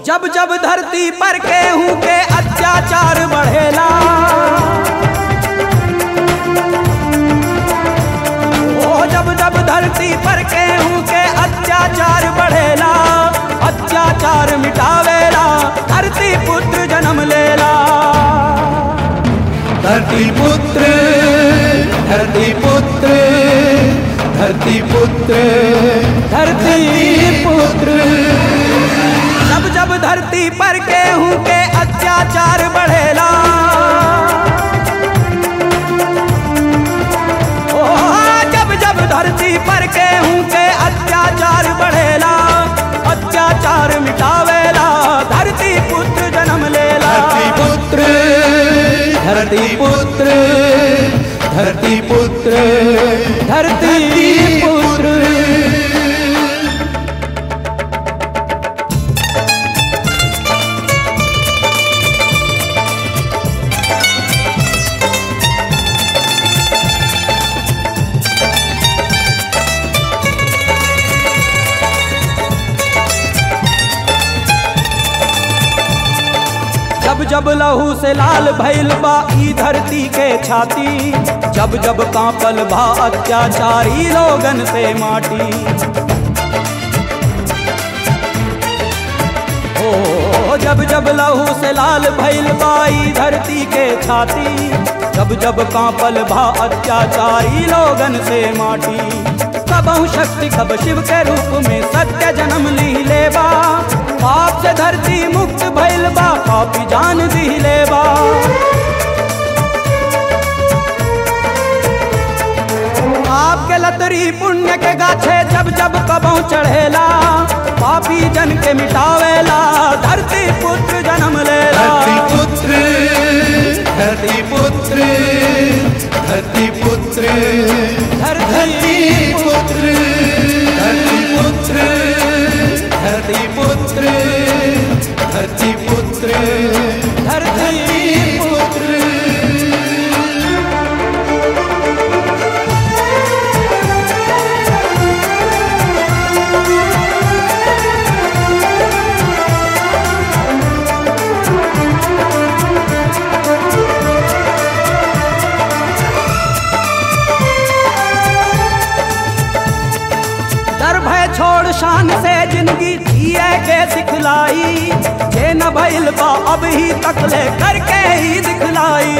जब जब धरती पर केहू के अत्याचार बढ़ेला ओ जब जब धरती पर केहू के अत्याचार बढ़ेला अत्याचार मिटावेला धरती पुत्र जन्म लेला धरती पुत्र धरती पुत्र धरती पुत्र धरती पुत्र जब जब धरती पर केहू के अत्याचार बढ़ेला ओ जब जब धरती पर केहू के अत्याचार बढ़ेला अत्याचार मिटावेला धरती पुत्र जन्म लेला धरती पुत्र धरती पुत्र धरती पुत्र धरती पुत्र जब जब लहू से लाल भइल बा ई धरती के छाती जब जब कांपल बा अत्याचारी लोगन से माटी ओ जब जब लहू से लाल भइल बा ई धरती के छाती जब जब कांपल बा अत्याचारी लोगन से माटी कबहु शक्ति कब शिव के रूप में सत्य जन्म ली लेबा पाप से धरती मुक्त भइल बा पापी जान दी लेबा आपके लतरी पुण्य के गाछे जब जब कबहु चढ़ेला पापी जन के मिटावेला धरती पुत्र जन्म लेला धरती पुत्र धरती पुत्र धरती पुत्र धरती पुत्र धरती पुत्र धरती पुत्र धरती पुत्र धरती पुत्र डर भय छोड़ शान से जिंदगी जिए के सिखलाई जे न भइल बा अब ही तक ले करके ही दिखलाई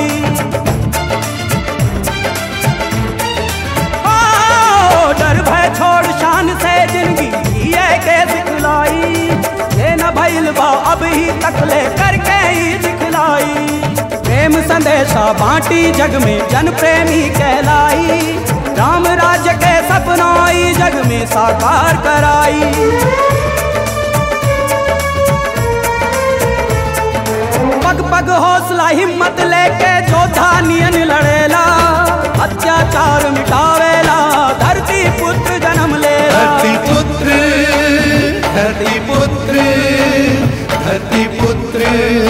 ओ, डर भय छोड़ शान से जिंदगी जिए के सिखलाई जे न भइल बा अब ही तक ले करके ही दिखलाई प्रेम संदेशा बांटी जग में जन प्रेमी कहलाई राम राज्य के सपना ई जग में साकार कराई पग पग हौसला हिम्मत लेके जोधा नियन लड़ेला अत्याचार मिटावेला धरती पुत्र जन्म लेला धरती पुत्र धरती पुत्र धरती पुत्र